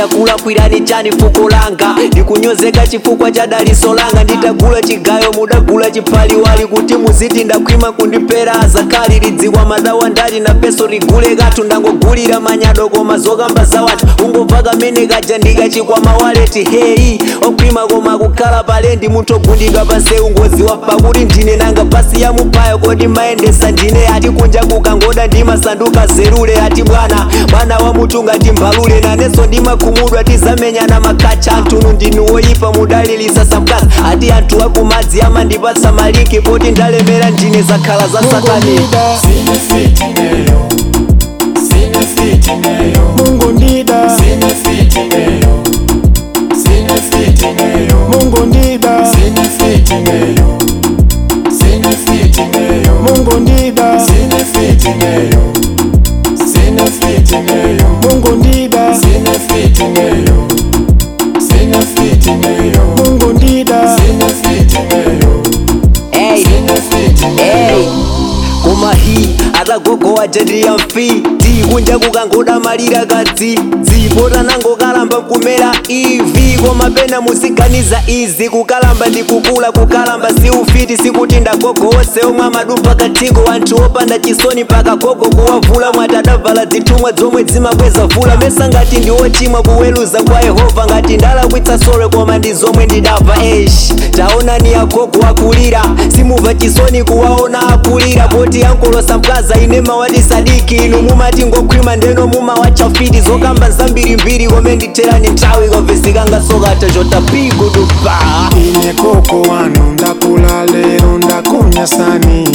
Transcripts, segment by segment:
akulakwirani chani fuko langa ndikunyozeka chifukwa cha daliso langa nditagula chigayo mudagula chipaliwali kuti muziti ndakhwima kundipera azakali lidziwa madawa ndali na peso ligule kathu ndangogulira manyado koma zokamba za wathu ungobva kamene kaja ndikachikwama waleti heyi okhwima koma kukhala palendi munthu ogundidwa pansewu ngoziwa pakuti ndine nanga pasi ya mupayo kodi mayendesa ndine ati kunja kukangoda ndimasanduka zerule ati bwana mwana wa mutu ngati mbalule nanenso ndimakhumudwa tizamenyana makacha antunu ndinu woyipa mudalilisa samkazi ati anthu akumadzi amandipatsa malinki poti ndalemera ndine zakhala za satani Sine fitineyo, sine fitineyo, Mungu ndida, sine fitineyo, sine fitineyo, Mungu ndida, sine fitineyo, sine fitineyo, Mungu ndida, sine fitineyo, sine fitineyo, Mungu ndida, sine fitineyo, sine fitineyo, Mungu ndida. sine fitineyo, hey. sine fitineyo. Hey, koma hi atagogowa jadi ya mfiti kunja kukangoda malira kadzi dzipota nangokalamba kumera ivi koma pena musiganiza izi kukalamba ndikukula kukalamba si ufiti sikuti ndagogowose omwe amadumba katiko anthu opanda chisoni mpaka gogo kuwavula mwatadavala zitumwa zomwe zimakweza vula mesa ngati ndi ochimwa kuweluza kwa yehova ngati ndalakwitsa sole koma ndi zomwe ndidamva esh taonani agogo akulira simumva chisoni kuwaona akulira poti ankolosa mkaza ine mawati sadiki inu mumati ngokhwima ndeno mumawachafiti zokamba zambirimbiri kome nditherani nthawi kovesekanga sokata chotapigudupa ine koko wanu ndakula lero ndakunyasani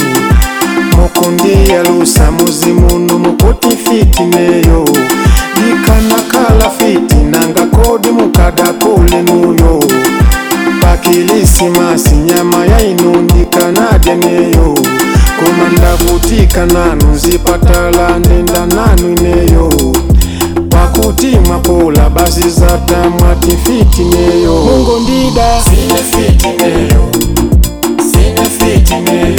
mukundiyalusa muzi muno mukuti fitineyo ndikanakala fiti nanga kodi mukadakule nuyo pakilisimasi nyama yainu ndikanadya neyo koma ndavutika nanu nzipatala ndenda nanu ineyo pakuti mwapola basi zata mwati fitineyo mungu ndida Sine fitineyo, sine fitineyo,